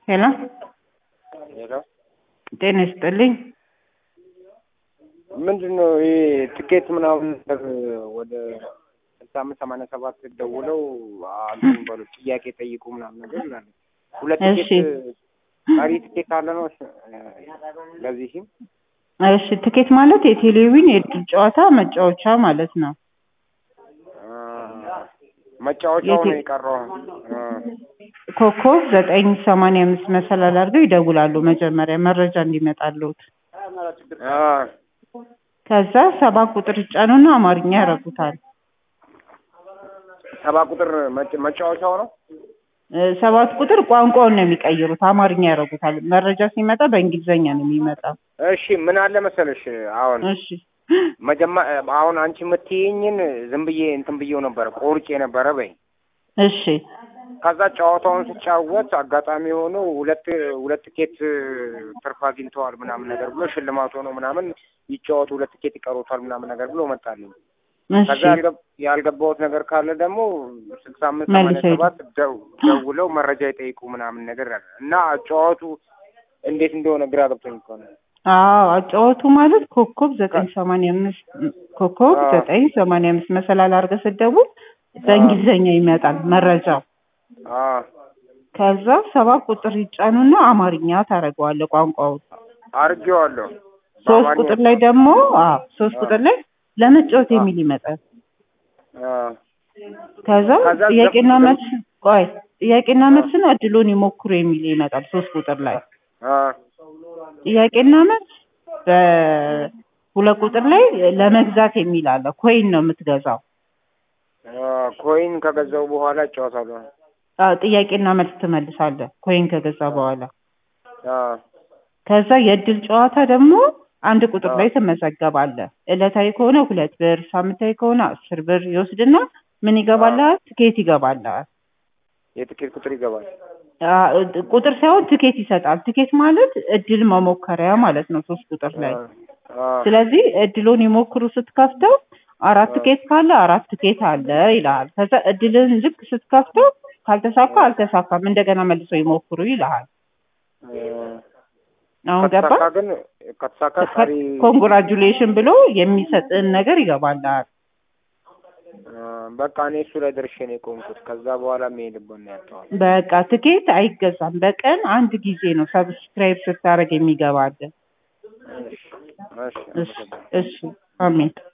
ሄሎ ሄሎ ጤና ይስጥልኝ። ምንድን ነው ይሄ ትኬት ምናምን ነገር ወደ ስልሳ አምስት ሰማንያ ሰባት ደውለው አሉን በሉ ጥያቄ ጠይቁ ምናምን ነገር ይላሉ። ሁለት እሺ። ትኬት ቀሪ ትኬት አለ ነው ለዚህም እሺ ትኬት ማለት የቴሌቪዥን የእድል ጨዋታ መጫወቻ ማለት ነው። መጫወቻው ነው የቴ- የቀረው። አ፣ ኮከብ ዘጠኝ ሰማንያ አምስት መሰላል አድርገው ይደውላሉ መጀመሪያ መረጃ እንዲመጣልዎት። አ፣ ከዛ ሰባት ቁጥር ይጫኑና አማርኛ ያረጉታል። ሰባ ቁጥር መጫ- መጫወቻው ነው። እ፣ ሰባት ቁጥር ቋንቋውን ነው የሚቀይሩት፣ አማርኛ ያረጉታል። መረጃ ሲመጣ በእንግሊዘኛ ነው የሚመጣው። እሺ ምን አለ መሰለሽ አሁን እሺ መጀመ አሁን አንቺ የምትይኝን ዝም ብዬ እንትን ብዬው ነበረ ቆርጬ ነበረ በይ እሺ ከዛ ጨዋታውን ስጫወት አጋጣሚ ሆኖ ሁለት ሁለት ቲኬት ትርፍ አግኝተዋል ምናምን ነገር ብሎ ሽልማት ሆኖ ምናምን ይጫወቱ ሁለት ቲኬት ይቀሩታል ምናምን ነገር ብሎ መጣልኝ። ከዛ እሺ ያልገብ- ያልገባሁት ነገር ካለ ደግሞ ስልሳ አምስት ሰማንያ መልሰው ሰባት ደው- ደውለው መረጃ ይጠይቁ ምናምን ነገር አለ እና ጨዋቱ እንዴት እንደሆነ ግራ ገብቶኝ እኮ ነው። አዎ አጫወቱ ማለት ኮከብ ዘጠኝ ሰማንያ አምስት ኮከብ አዎ። ዘጠኝ ሰማንያ አምስት መሰላል አድርገህ ስትደውል በእንግሊዘኛ ይመጣል መረጃው። አ ከዛ ሰባት ቁጥር ይጫኑና አማርኛ ታደርገዋለህ ቋንቋውን። አርጌዋለሁ። ሶስት በአማርኛ- ቁጥር ላይ ደግሞ አዎ ሶስት አዎ። ቁጥር ላይ ለመጫወት የሚል ይመጣል። አ ከዛ ከዛ ጥያቄና ዘ- መልስ ቆይ ጥያቄና መልስን እድሉን ይሞክሩ የሚል ይመጣል ሶስት ቁጥር ላይ አ ጥያቄና መልስ በሁለት ቁጥር ላይ ለመግዛት የሚል አለ። ኮይን ነው የምትገዛው። አ ኮይን ከገዛው በኋላ እጫወታለሁ። አዎ ጥያቄና መልስ ትመልሳለህ ኮይን ከገዛ በኋላ። አ ከዛ የእድል ጨዋታ ደግሞ አንድ ቁጥር አዎ። ላይ ትመዘገባለህ። ዕለታዊ ከሆነ ሁለት ብር፣ ሳምንታዊ ከሆነ አስር ብር ይወስድና ምን ይገባልሃል? ትኬት ይገባልሃል። የትኬት ቁጥር ይገባል። አ- ቁጥር ሳይሆን ትኬት ይሰጣል። ትኬት ማለት እድል መሞከሪያ ማለት ነው ሶስት ቁጥር ላይ። አ ስለዚህ እድሉን ይሞክሩ ስትከፍተው አራት አዎ። ትኬት ካለ አራት ትኬት አለ ይልሃል። ከዛ እድልን ልክ ስትከፍተው ካልተሳካ አልተሳካም እንደገና መልሰው ይሞክሩ ይልሃል። አሁን ገባ? ከተሳካ ግን ከተሳካ ቀሪ ኮንግራጁሌሽን ብሎ የሚሰጥን ነገር ይገባልሃል። አ፣ በቃ እኔ እሱ ላይ ደርሼ ነው የቆምኩት። ከዛ በኋላ የሚሄድበት ነው ያጣዋል። በቃ ትኬት አይገዛም። በቀን አንድ ጊዜ ነው ሰብስክራይብ ስታደርግ የሚገባልን። እሺ፣ እሺ፣ እሺ አመሰግናለሁ። እሺ አሜን።